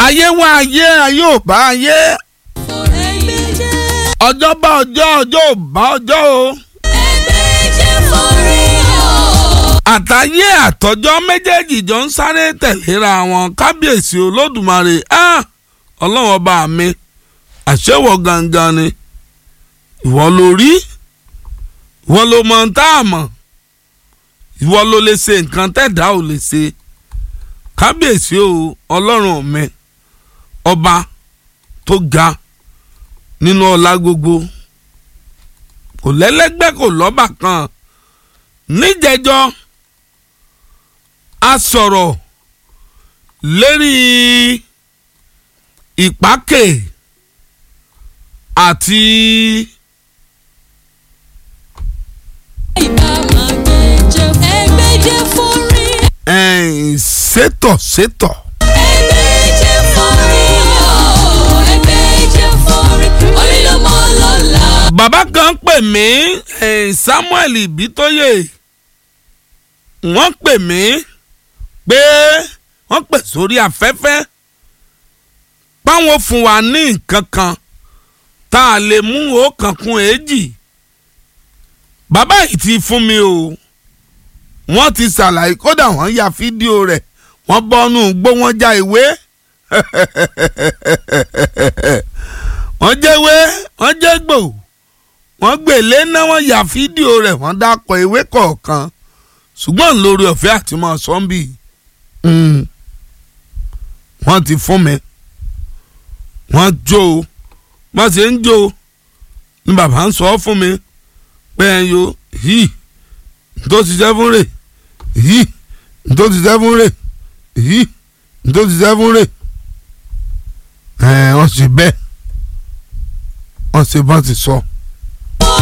ayé wá ayé ayé ò bá ayé ọjọ́ bá ọjọ́ ọjọ́ ò bá ọjọ́ o àtàyé àtọjọ́ méjèèjì jọ ń sáré tẹ̀léra wọn kábíyèsí olódùmarè ọlọ́run ọba mi àṣẹwọ̀ gangan ni ìwọ ló rí ìwọ ló mọ ń tá a mọ̀ ìwọ ló lè ṣe nǹkan tẹ̀dá ò lè ṣe kábíyèsí o ọlọ́run mi ọba tó ga nínú ọlá gbogbo kò lẹ́lẹ́gbẹ́ kò lọ́bà kan níjẹjọ́ a sọ̀rọ̀ lérí ìpákè àti sétọ̀ sétọ̀. bàbá kan pè mí Samuel Ibitoye wọ́n pè mí pé wọ́n pè sórí afẹ́fẹ́ páwọn fún wa ní nǹkan kan tá a lè mú ọ̀kan kún èjì bàbá yìí ti fún mi o wọ́n ti ṣàlàyé kódà wọ́n ya fídíò rẹ̀ wọ́n bọ́nú gbó wọ́n já ìwé wọ́n jẹ́wé wọ́n jẹ́ gbò wọ́n gbèlé náà wọ́n ya fídíò rẹ̀ wọ́n dákọ̀ ìwé kọ̀ọ̀kan ṣùgbọ́n lórí ọ̀fẹ́ àti mọ́ sọ́ńbì wọ́n ti fún mi wọ́n jó o wọ́n ṣe ń jó o ni bàbá ń sọ fún mi pé ẹ yo yìí tó ti ṣiṣẹ́ fún rè yìí tó ti ṣiṣẹ́ fún rè yìí tó ti ṣiṣẹ́ fún rè ẹ wọ́n ṣe bẹ́ẹ̀ wọ́n ṣe bá ti sọ. So